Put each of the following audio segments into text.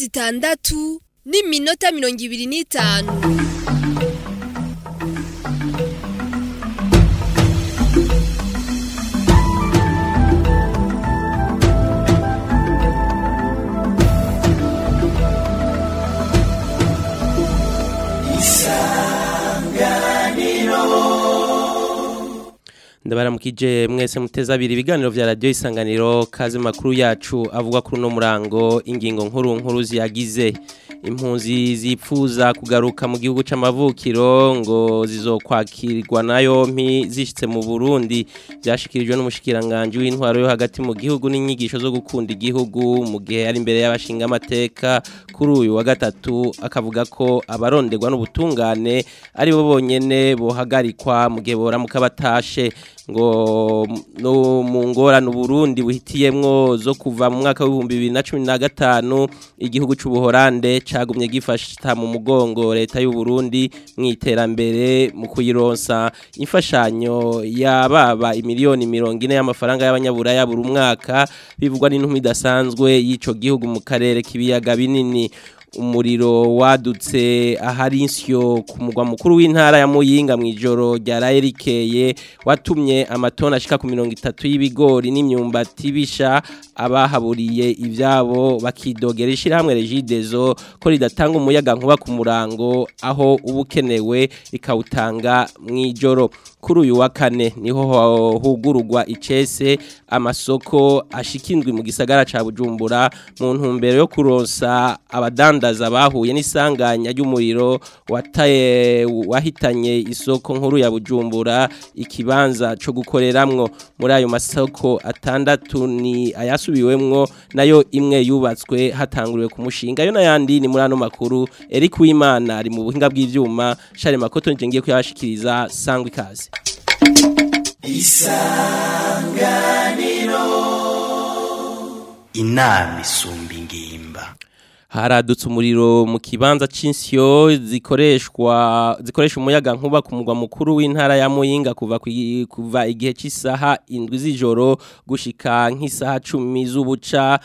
zitandatu n'iminota mirongo ibiri n'itanu ndabaramukije mwese muteze abiri ibiganiro vya radio isanganiro kaze makuru yacu avuga kuri no murango ingingo nkuru nkuru ziyagize impunzi zipfuza kugaruka mu gihugu c'amavukiro ngo zizokwakirwa na yompi zishitse mu Burundi byashikirijwe n'umushikiranganje w'intwaro yo hagati mu gihugu n'inyigisho zo gukunda igihugu mu gihe ari imbere y'abashinga amateka kuri uyu wa gatatu akavuga ko abaronderwa n'ubutungane ari bo bonyene bohagarikwa mu gihe boramuka batashe ngo no mu ngorane Burundi buhitiyemwo zo kuva mu mwaka w'ibihumbi bibiri na cumi na gatanu igihugu c'ubuhorande cagumye gifasha mu mugongo leta y'u Burundi mu iterambere mu kuyironsa imfashanyo yababa imiliyoni mirongo ine y'amafaranga y'abanyaburaya buri mwaka bivugwa n'intumwa idasanzwe y'ico gihugu mu karere k'ibiyaga binini umuriro wadutse ahari insyo ku mugwa mukuru w'intara ya Muyinga mu ijoro ryaraye rikeye watumye amatona ashika ku mirongo itatu y'ibigori n'imyumbati bisha abahaburiye ivyabo bakidogera ishirahamwe Regidezo ko ridatanga umuyaga nkuba ku murango aho ubukenewe ikawutanga mu ijoro kuri uyu wa kane niho hugururwa icese amasoko ashikindwi mu gisagara ca Bujumbura mu ntumbero yo kuronsa abadandaza bahuye n'isanganya ry'umuriro wataye wahitanye isoko nkuru ya Bujumbura ikibanza co gukoreramwo muri ayo masoko atandatu ni ayasubiwemwo nayo imwe yubatswe hatanguriwe ku mushinga yo nayandi ni muri ano makuru Eric Wimana ari mu buhinga bw'ivyuma Charles Makoto nje ngiye kuyabashikiriza sangwa ikaze isanganiro inama isumba ingimba haradutse umuriro mu kibanza cy'insyo zikoreshwa zikoresha umuyaga nkuba ku mugwa mukuru w'intara ya Muyinga kuva kuva igihe cy'isaha indwi z'ijoro gushika nk'isaha 10 z'ubuca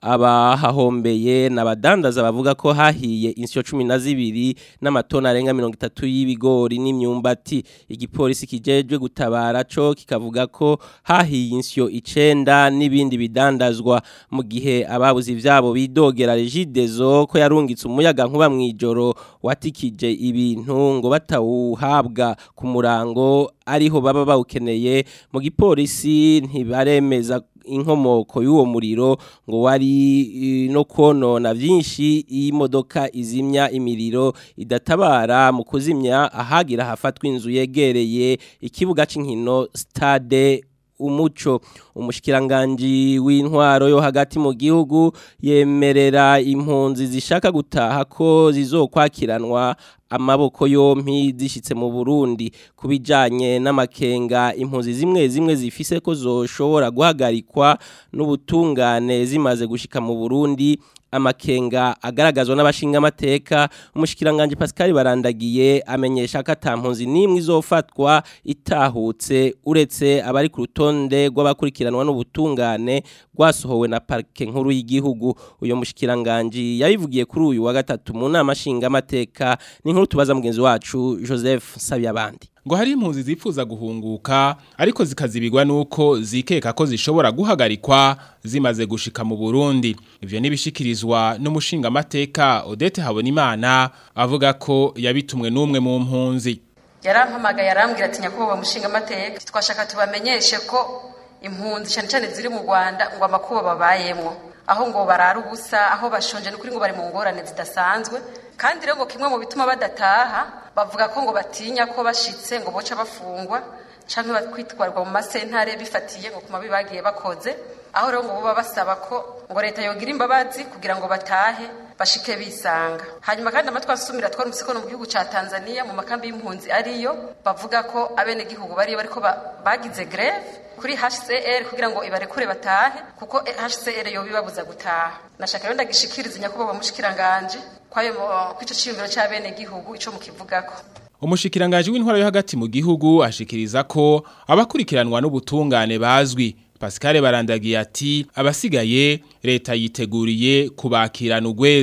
abahahombeye n'abadandaza bavuga ko hahiye insyo 12 n'amatona arenga 30 y'ibigori n'imyumbati igipolisi kijejwe gutabara co kikavuga ko hahiye insyo 9 n'ibindi bidandazwa mu gihe ababuze ivyabo bidogera Regidezo ko yarungitse umuyaga nkuba mwijoro watikije ibintu ngo batawuhabwa ku murango ariho baba bawukeneye mu gipolisi ntibaremeza inkomoko y'uwo muriro ngo wari no konona byinshi imodoka izimya imiriro idatabara mu kuzimya ahagira hafatwa inzu yegereye ikibuga cy'inkino stade umuco umushikiranganje w'intwaro yo hagati mu gihugu yemerera impunzi zishaka gutaha ko zizokwakiranwa amaboko yompi zishitse mu Burundi kubijanye n'amakenga impunzi zimwe zimwe zifise ko zoshobora guhagarikwa n'ubutungane zimaze gushika mu Burundi amakenga agaragazwa n'abashinga amateka umushikiranganje Pascal barandagiye amenyesha ko atampunzi nimwe izofatwa itahutse uretse abari ku rutonde rw'abakurikiranwa n'ubutungane rwasohowe na parke nkuru y'igihugu uyo mushikiranganje yabivugiye kuri uyu wa gatatu mu nama nshinga amateka ni nkuru tubaza mugenzi wacu Joseph Sabyabandi ngo hari impunzi zifuza guhunguka ariko zikazibigwa nuko zikeka ko zishobora guhagarikwa zimaze gushika mu Burundi ivyo nibishikirizwa n'umushinga amateka Odette Habonimana avuga ko yabitumwe n'umwe mu mpunzi yarampamagaye arambwira ati nyakubahwa mushinga amateka twashaka tubamenyeshe ko impunzi cyane cyane ziri mu Rwanda ngo amakuba babayemwo aho ngo barara ubusa aho bashonje n'ukuri ngo bari mu ngorane zidasanzwe kandi rero ngo kimwe mu bituma badataha bavuga ko ngo batinya ko bashitse ngo boca bafungwa canke bakwitwarwa mu masentare bifatiye ngo kuma bibagiye bakoze aho rero ngo boba basaba ko ngo leta yogira imbabazi kugira ngo batahe bashike bisanga hanyuma kandi amatwi asumira twarumvise ko no mu gihugu ca Tanzania mu makambi y'impunzi ariyo bavuga ko abene gihugu bariyo bariko bagize greve kuri HCR kugira ngo ibarekure batahe kuko HCR yo bibabuza gutaha nashaka rero ndagishikiriza nyakubahwa mushikiranganje kwayo kwico ciyumviro c'abene gihugu ico mukivugako Umushikirangaji w'intwara yo hagati mu gihugu ashikiriza ko abakurikiranwa n'ubutungane bazwi Pascal barandagiye ati abasigaye leta yiteguriye kubakirana ugweze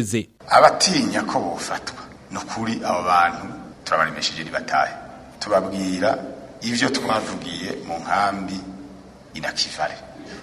abatinya ko bofatwa ni ukuri abo bantu turabaremesheje ntibatahe tubabwira ibyo twavugiye mu nkambi inakivare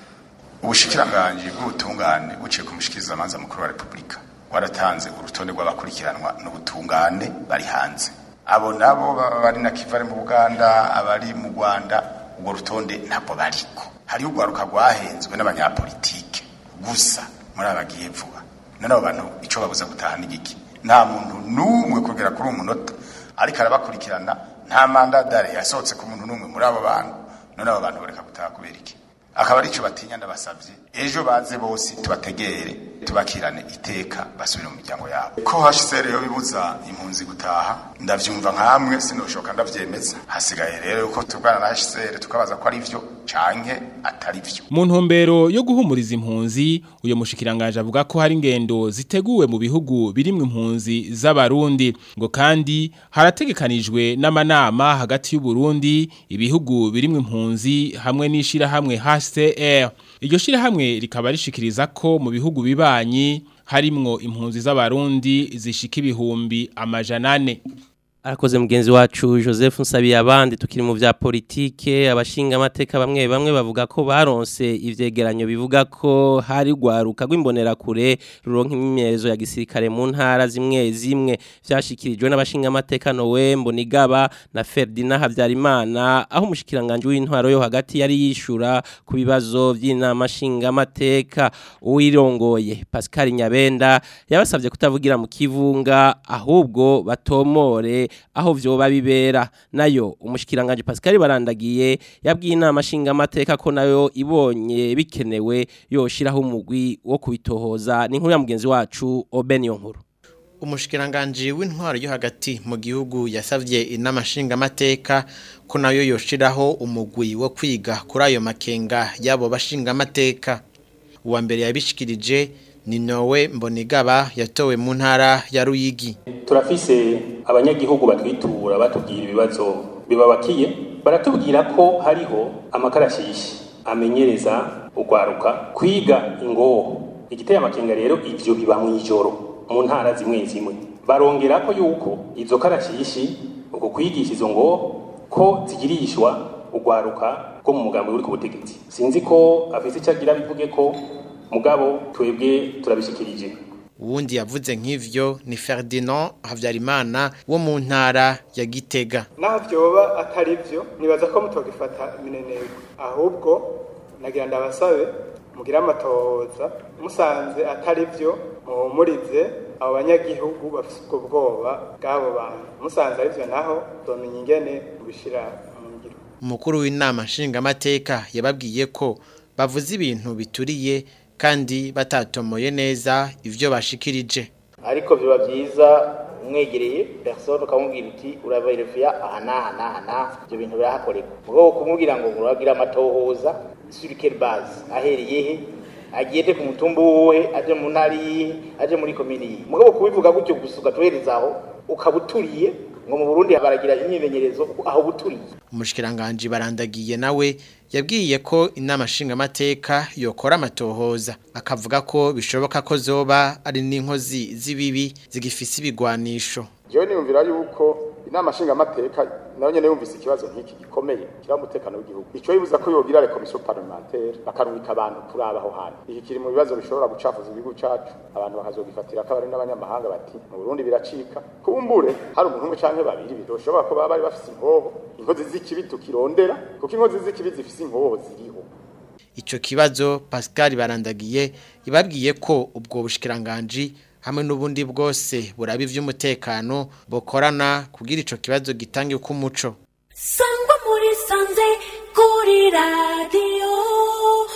ubushikiranganji bw'ubutungane buciye ku mushikirizamanza mukuru wa repubulika waratanze urutonde rw'abakurikiranwa n'ubutungane bari hanze abo nabo baba bari na kivare mu buganda abari mu rwanda urwo rutonde ntabwo bariko hariho urwaruka rwahenzwe n'abanyapolitike gusa muri abagiye vuba none abo bantu icyo babuza gutaha n'igiki nta muntu n'umwe kugera kuri uwo munota ariko arabakurikirana nta mandadare yasohotse ku muntu n'umwe muri abo bantu none abo bantu bareka gutaha kubera iki akaba ari cyo batinya ndabasabye ejo baze bose tubategere tubakirane iteka basubire mu miryango yabo ko HCR yo bibuza impunzi gutaha ndavyumva nkamwe sinoshoka ndavyemeza hasigaye rero yuko tubwana na HCR tukabaza ko ari vyo canke atari vyo mu ntumbero yo guhumuriza impunzi uyo mushikiranganje avuga ko hari ingendo ziteguwe mu bihugu birimwe impunzi z'abarundi ngo kandi harategekanijwe n'amanama hagati y'u Burundi ibihugu birimwe impunzi hamwe n'ishira hamwe HCR iryo shira hamwe rikaba rishikiriza ko mu bihugu bibanyi harimwo impunzi z'abarundi zishika ibihumbi amajana ane Arakoze mugenzi wacu Joseph Nsabiye abandi tukiri mu vya politike abashinga amateka bamwe bamwe bavuga ko baronse ivyegeranyo bivuga ko hari gwaruka rw'imbonera kure ruronka imyerezo ya gisirikare mu ntara zimwe zimwe vyashikirijwe n'abashinga amateka Noe Mbonigaba na Ferdinand Havyarimana aho umushikiranganje w'intwaro yo hagati yari yishura ku bibazo vy'inama shinga amateka uwirongoye Pascal Nyabenda yabasavye kutavugira mu kivunga ahubwo batomore aho vyoba bibera nayo umushikiranganje Pascal barandagiye yabwiye inama shinga amateka ko nayo ibonye bikenewe yoshiraho umugwi wo kubitohoza ni nkuru ya mugenzi wacu Obeniyo nkuru umushikiranganji w'intwaro yo hagati mu gihugu yasavye inama nshingamateka ko nayo yoshiraho umugwi wo kwiga kuri ayo makenga y'abo bashingamateka uwa mbere yabishikirije ni nowe mbonigaba yatowe mu ntara ya ruyigi turafise abanyagihugu batwitura batubwira ibibazo bibabakiye baratubwira ko hariho amakarashishi amenyereza ugwaruka kwiga ingoho igiteye amakenga rero ivyo biba mw'ijoro mu ntara zimwe zimwe barongera ko yuko izo karashishi uko kwigisha izo ngo ko zigirishwa ugwaruka rwo mu mugambi uri ku butegetsi sinzi ko afise icyo agira bivuge ko mugabo twebwe turabishikirije uwundi yavuze nk'ivyo ni Ferdinand Havyarimana wo mu ntara ya Gitega naho vyoba atari vyo nibaza ko mutogifata mineneko ahubwo nagira ndabasabe mugira amatohoza musanze atari vyo muhumurize abo banyagihugu bafise ubwo bwoba bw'abo bantu musanze ari vyo naho domenya ingene mubishira mu ngiro umukuru w'inama nshingamateka yababwiye ko bavuze ibintu bituriye kandi batatomoye neza ivyo bashikirije ariko biba byiza umwegereye persone ukamubwira uti uraverefiya aha n'aha n'aha n'aha ibyo bintu birahakorerwa mugabo kumubwira ngo uragira amatohoza sur quelle base ahereye he agende ku mutumba wuhe aje mu ntara yihe aje muri komini yihe mugabo kubivuga gutyo gusa ugatuhereza aho ukaba uturiye ngo mu Burundi baragira imyimenyerezo aho buturiye umushikiranganje barandagiye nawe yabwiye ko inama nshingamateka yokora amatohoza akavuga ko bishoboka ko zoba ari n'inkozi z'ibibi zigifise ibigwanisho jewe niyumvira yuko inama nshingamateka nayo nyene yumvise ikibazo nk'iki gikomeye kiri umutekano w'igihugu ico yibuza ko yogira rekomisiyo parlementaire bakarungika abantu kuraba aho hantu iki kiri mu bibazo bishobora gucafuza igihugu cacu abantu bakazogifatira ko abari n'abanyamahanga bati mu Burundi biracika kumbure hari umuntu umwe canke babiri bidoshobora ko baba bari bafise inkoho inkozi z'ikibi tukirondera kuko inkozi z'ikibi zifise inkoho ziriho ico kibazo Pascal barandagiye ibabwiye ko ubwo bushikiranganje hamwe n'ubundi bwose buraba ivy'umutekano bokorana kugira ico kibazo gitange ku muco sangwa muri sanze kuri radio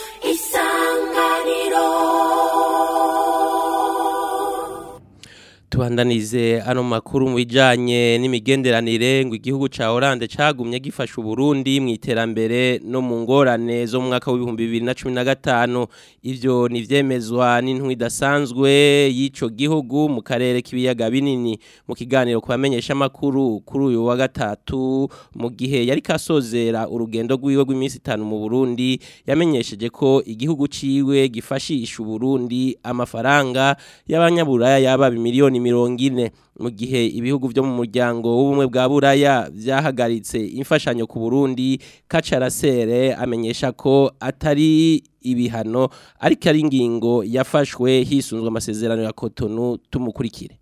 isanganiro Tuhandanize ano makuru mu bijanye n'imigenderanire ngo igihugu ca Hollande cagumye gifasha Burundi mu iterambere no mu ngorane zo mu mwaka w'ibihumbi bibiri na cumi na gatanu ivyo ni vyemezwa n'intwi idasanzwe y'ico gihugu mu karere k'ibiyaga binini mu kiganiro ku bamenyesha amakuru kuri uyu wa gatatu mu gihe yari kasozera urugendo rw'iwe rw'iminsi itanu mu Burundi yamenyesheje ko igihugu ciwe gifashisha Burundi amafaranga y'abanyaburaya yaba miliyoni mirongo ine mu gihe ibihugu vyo mu muryango w'ubumwe bwa buraya vyahagaritse imfashanyo ku Burundi Kacarasere amenyesha ko atari ibihano ariko ari ingingo yafashwe hisunzwe amasezerano ya Cotonou tumukurikire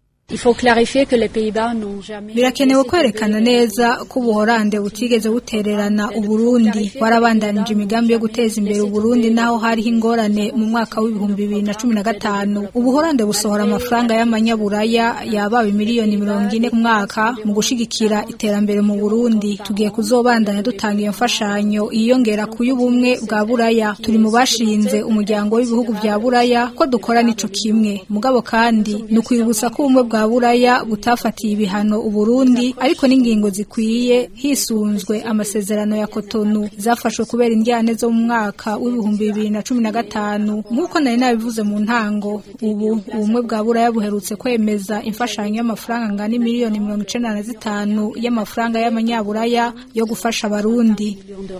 birakenewe kwerekana neza ko ubuhorande butigeze butererana uburundi warabandanije imigambi yo guteza imbere uburundi naho hariho ingorane mu mwaka w'ibihumbi bibiri na cumi na gatanu ubuhorande busohora amafaranga y'amanyaburaya yabaye miliyoni mirongo ine ku mwaka mu gushigikira iterambere mu burundi tugiye kuzobandanya dutanga iyo mfashanyo yiyongera ku y'ubumwe bwa buraya turi mu bashinze umuryango w'ibihugu bya buraya ko dukora n'ico kimwe mugabo kandi ni ukwibutsa ko ubumwe bwa buraya butafatiye ibihano uburundi ariko n'ingingo zikwiye hisunzwe amasezerano ya Cotonou zafashwe kubera indyane zo mu mwaka w'ibihumbi bibiri na cumi na gatanu nk'uko nari nabivuze mu ntango ubu ubumwe bwa buraya buherutse kwemeza imfashanyo y'amafaranga angana miliyoni mirongo icenda na zitanu y'amafaranga y'amanyaburaya yo gufasha abarundi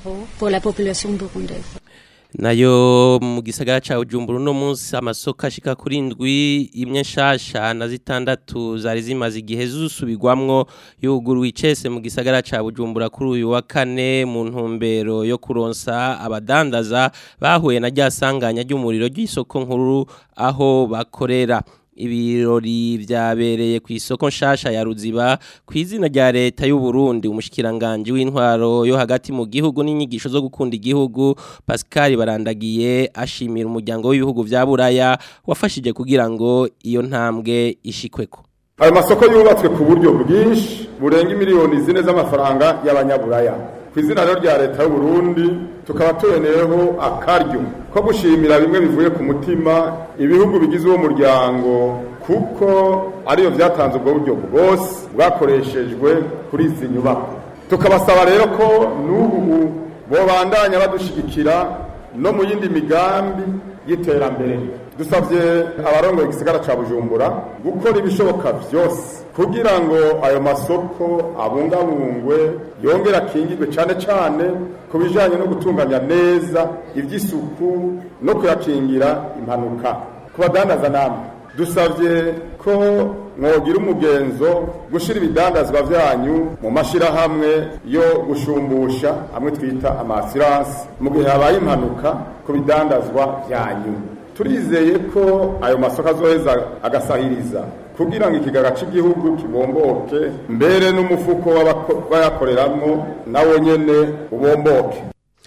nayo mu gisagara ca Bujumbura no munsi amasoko ashika kuri indwi imwe nshasha na zitandatu zari zimaze igihe zusubirwamwo yuguruwe icese mu gisagara ca Bujumbura kuri uyu wa kane mu ntumbero yo kuronsa abadandaza bahuye na ryasanganya ry'umuriro ry'isoko nkuru aho bakorera ibirori vyabereye ku isoko nshasha ya Ruziba ku izina rya leta y'u Burundi umushikiranganje w'intwaro yo hagati mu gihugu n'inyigisho zo gukunda igihugu Pascal Barandagiye ashimira umuryango w'ibihugu vya Buraya wafashije kugira ngo iyo ntambwe ishikweko ayo masoko yubatswe ku buryo bwinshi burenga miliyoni zine z'amafaranga y'abanyaburaya ku izina rero rya leta y'u Burundi tukaba tuboneyeho akaryo ko gushimira bimwe bivuye ku mutima ibihugu bigize uwo muryango kuko ariyo byatanze ubwo buryo bwose bwakoreshejwe kuri izi nyubako tukabasaba rero ko n'ubu bobandanya badushigikira no mu yindi migambi y'iterambere dusabye abarongoye igisigara ca bujumbura gukora ibishoboka vyose kugira ngo ayo masoko abungabungwe yongere akingirwe cane cane ku bijanye no gutunganya neza ivy'isuku no kuyakingira impanuka ku badandaza namwe dusabye ko mwogira umugenzo gushira ibidandazwa vyanyu mu mashirahamwe yo gushumbusha amwe twita amasiransi mu gihe habaye impanuka ku bidandazwa vyanyu turizeye ko ayo masoko azoheza agasahiriza kugira ngo ikigaga cy'igihugu kibomboke mbere n'umufuko w'abayakoreramwo nawo nyene ubomboke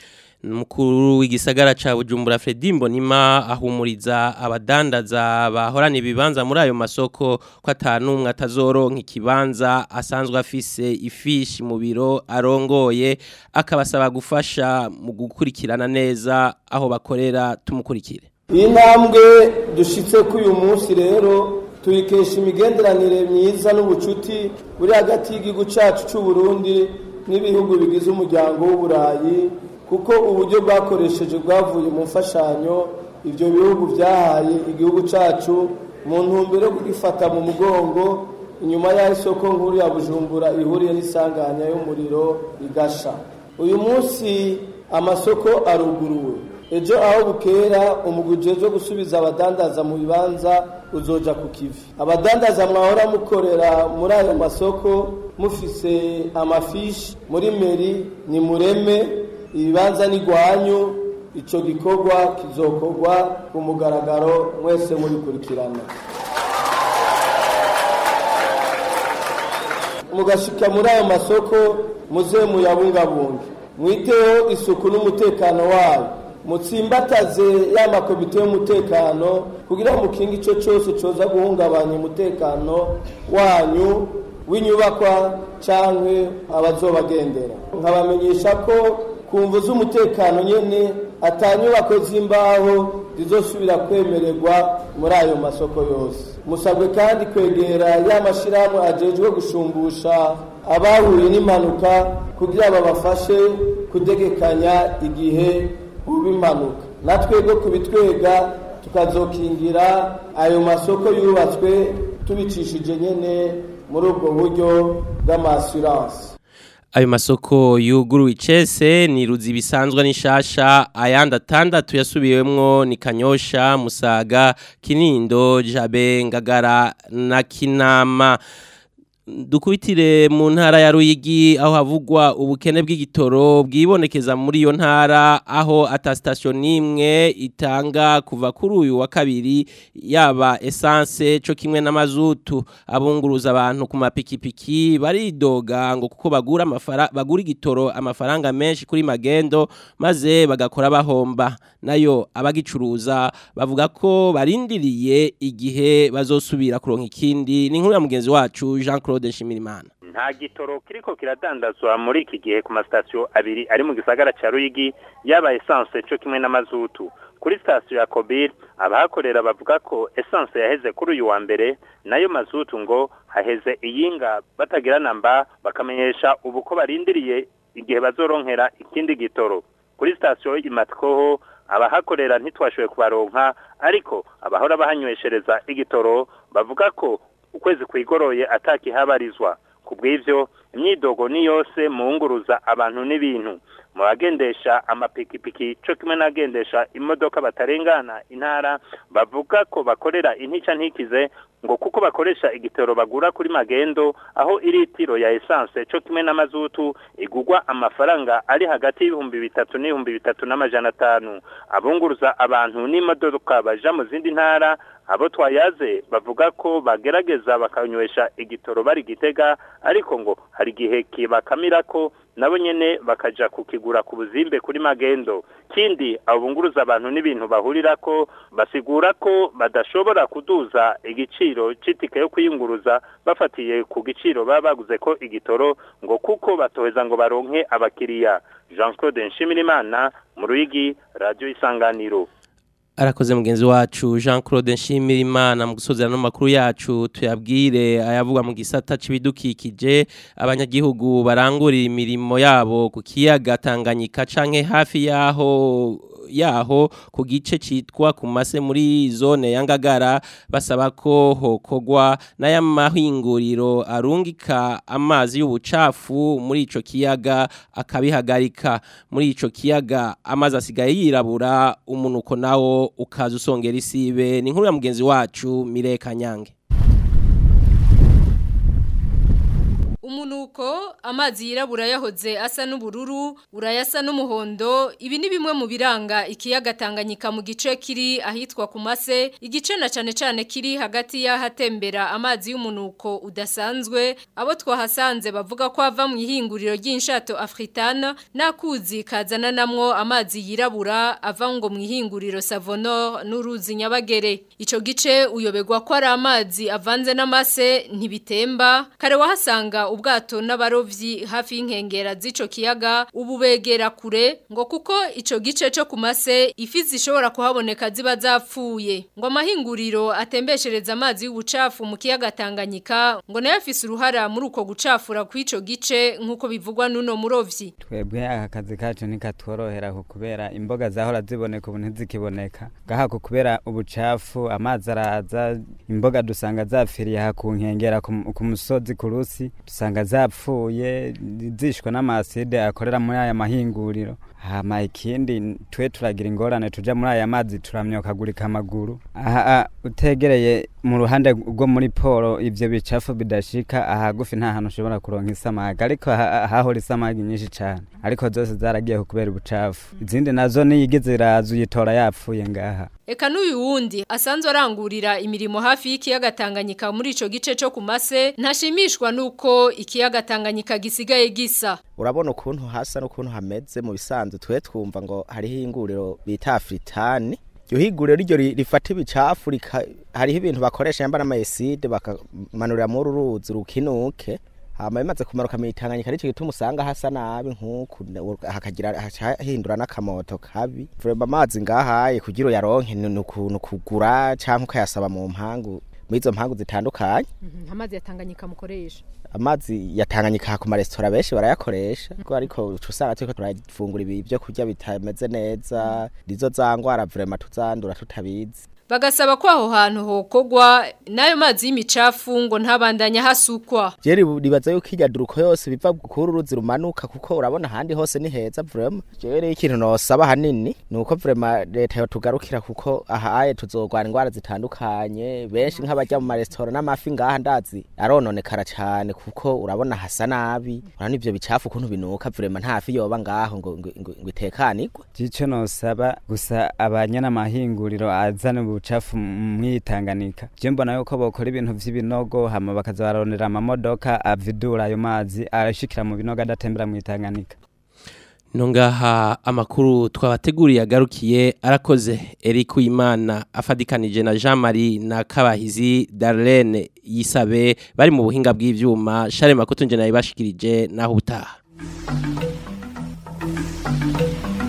Mukuru w'igisagara ca Bujumbura Fredy Mbonima ahumuriza abadandaza bahorana ibibanza muri ayo masoko ko atanumwe atazoronka ikibanza asanzwe afise ifishi mu biro arongoye akabasaba gufasha mu gukurikirana neza aho bakorera tumukurikire iyi ntambwe dushitse ko uyu munsi rero tuyikesha imigenderanire myiza n'ubucuti buri hagati y'igihugu cyacu cy'u Burundi n'ibihugu bigize umuryango w'uburayi kuko uburyo bwakoresheje bwavuye mu mfashanyo ibyo bihugu byahaye igihugu cyacu mu ntumbero yo kugifata mu mugongo inyuma y'aho isoko nkuru ya bujumbura ihuriye n'isanganya y'umuriro igasha uyu munsi amasoko aruguruwe ejo aho bukera umuguje wo gusubiza abadandaza mu bibanza uzoja ku kivi abadandaza mwahora mukorera muri ayo masoko mufise amafishi muri meri ni mureme ibibanza n'igwanyu icyo gikorwa kizokorwa ku mugaragaro mwese murikurikirana mugashika muri ayo masoko muze muyabungabunge mwiteho isuku n'umutekano wayo mutsimbataze ya makomite y'umutekano kugira ngo mukinge icyo cyose cyoza guhungabanya umutekano wanyu w'inyubakwa cyangwa abazobagendera nkabamenyesha ko ku mvu z'umutekano nyine atanyubako z'imbaho zizosubira kwemererwa muri ayo masoko yose musabwe kandi kwegera ya mashyirahamwe ajejwe gushumbusha abahuye n'impanuka kugira babafashe kutegekanya igihe uba impanuka natwebwe kubitwega tukazokingira ayo masoko yubatswe tubicishije nyene muri ubwo buryo bw'amasuranse ayo masoko yuguruwe icese ni ruzi bisanzwe n'ishasha ayandi atandatu yasubiwemwo ni kanyosha musaga kinindo jabe ngagara na kinama dukubitire mu ntara ya Ruyigi aho havugwa ubukene bw'igitoro bwibonekeza muri iyo ntara aho ata station nimwe itanga kuva kuri uyu wa kabiri yaba essence cyo kimwe n'amazutu abunguruza abantu ku mapikipiki baridoga ngo kuko bagura amafara bagura igitoro amafaranga menshi kuri magendo maze bagakora bahomba nayo abagicuruza bavuga ko barindiriye igihe bazosubira kuronka ikindi ni nkuru ya mugenzi wacu Jean Claude Nshimirimana nta gitoro kiriko kiradandazwa muri iki gihe ku masitasiyo abiri ari mu gisagara ca Ruyigi yaba essence cyo kimwe n'amazutu kuri sitasiyo ya Kobir abahakorera bavuga ko essence yaheze kuri uyu wa mbere nayo mazutu ngo haheze iyinga batagira namba bakamenyesha ubu ko barindiriye igihe bazoronkera ikindi gitoro kuri sitasiyo imatikoho abahakorera ntitwashoboye kubaronka ariko abahora bahanyweshereza igitoro bavuga ko ukwezi kwigoroye atakihabarizwa ku bw'ibyo imyidogo ni yose mu nguruza abantu n'ibintu mu bagendesha amapikipiki cyo kimwe n'abagendesha imodoka batarengana intara bavuga ko bakorera intica ntikize ngo kuko bakoresha igitoro bagura kuri magendo aho iritiro ya essence cyo kimwe n'amazutu igugwa amafaranga ari hagati y'ibihumbi bitatu n'ibihumbi bitatu n'amajana atanu abunguruza abantu n'imodoka baja mu zindi ntara abo twayaze bavuga ko bagerageza bakanywesha igitoro bari gitega ariko ngo hari igihe kibakamira ko nabo nyene bakaja kukigura ku buzimbe kuri magendo kindi abunguruza abantu n'ibintu bahurira ko basigura ko badashobora kuduza igiciro c'itike yo kwiyunguruza bafatiye ku giciro baba baguze ko igitoro ngo kuko batoheza ngo baronke abakiriya Jean Claude Nshimirimana mu Ruyigi Radio Isanganiro arakoze mugenzi wacu Jean Claude Nshimirimana mu gusozera no makuru yacu tuyabwire ayavuga mu gisata c'ibidukikije abanyagihugu barangurira imirimo yabo ku kiyaga Tanganyika canke hafi yaho yaho ku gice citwa ku mase muri zone ya Ngagara basaba ko hokogwa n'aya mahinguriro arungika amazi y'ubucafu muri ico kiyaga akabihagarika muri ico kiyaga amazi asigaye yirabura umunuko nawo ukaza usongera isibe ni nkuru ya mugenzi wacu Mire Kanyange umunuko amazi yirabura yahoze asa n'ubururu urayasa n'umuhondo ibi ni bimwe mu biranga ikiyaga Tanganyika mu gice kiri ahitwa ku mase igice na cane cane kiri hagati y'ahatembera amazi y'umunuko udasanzwe abo twahasanze bavuga ko ava mu ihinguriro ry'inshato Africana nakuzi kazana namwo amazi yirabura ava ngo mu ihinguriro Savonor n'uruzi Nyabagere ico gice uyobegwa ko ari amazi avanze n'amase ntibitemba kare wahasanga ubwato n'abarovyi hafi y'inkengera z'ico kiyaga ubu begera kure ngo kuko ico gice cyo ku mase ifi zishobora kuhaboneka ziba zapfuye ngo amahinguriro atembeshereza amazi y'ubucafu mu kiyaga Tanganyika ngo nayo afise uruhara muri uko gucafura kw'ico gice nk'uko bivugwa n'uno murovyi twebwe aka kazi kacu nikatworohera kubera imboga zahora ziboneka ubu ntizikiboneka ngaha kubera ubucafu amazi araza imboga dusanga zapfiriye aha ku nkengera ku musozi ku rusi dusanga zapfuye zishwe n'amaside akorera muri aya mahinguriro hama ikindi twe turagira ingorane tuja muri aya mazi turamyokagurika amaguru aha utegereye mu ruhande rwo muri poro ivyo bicafu bidashika ahagufi nta hantu ushobora kuronka isamagi ariko hahora isamagi nyinshi cane ariko zose zaragiye kubera ubucafu izindi nazo niyigize iraza uyitora yapfuye ngaha Eka n'uyu wundi asanzwe arangurira imirimo hafi y'ikiyaga Tanganyika muri ico gice cyo ku mase ntashimishwa nuko ikiyaga Tanganyika gisigaye gisa urabona ukuntu hasa n'ukuntu hameze mu bisanzwe twe twumva ngo hariho inguriro bita Afritani iryo higuriro ryo rifata ibicafu hariho ibintu bakoresha yamba n'amayeside bakamanurira muri uruzi rukinuke hama bimaze kumanuka mu itanganyika aricyo gituma usanga hasa nabi nk'uku hakagira hahindura n'akamoto kabi vrema amazi ngahaye kugira uyaronke ni ukuntu kugura cyangwa ukayasaba mu mpangu muri izo mpangu zitandukanye amazi yatanganyika mukoresha amazi yatanganyika ku maresitora benshi barayakoresha ariko ariko uca usanga turiko turafungura ibi byo kurya bitameze neza nizo za ngwara vrema tuzandura tutabizi bagasaba ko aho hantu hokogwa nayo mazi y'imicafu ngo ntabandanya hasukwa jeri ribaza yuko irya duruko yose biva kuri uruzi rumanuka kuko urabona ahandi hose ni heza vrema jeri ikintu nosaba hanini ni uko vrema leta yotugarukira kuko aha aye tuzogwana ingwara zitandukanye benshi nk'abajya mu maresitora n'amafi ngaha ndazi arononekara cyane kuko urabona hasa nabi urabona ivyo bicafu ukuntu binuka vrema nta fi yoba ngaho ngo ngo ngo itekanirwe jico nosaba gusa abanyana mahinguriro azana ubucafu mwitanganika je mbona yuko bokora ibintu vy'ibinogo hama bakaza barondera amamodoka avidura ayo mazi arashikira mu binogo adatembera mwitanganika Nongaha amakuru twabateguriye agarukiye arakoze Eric Uwimana afadikanije na Jean Marie na Kabahizi Darlene yisabe bari mu buhinga bw'ivyuma Share Makoto nje nayibashikirije naho utaha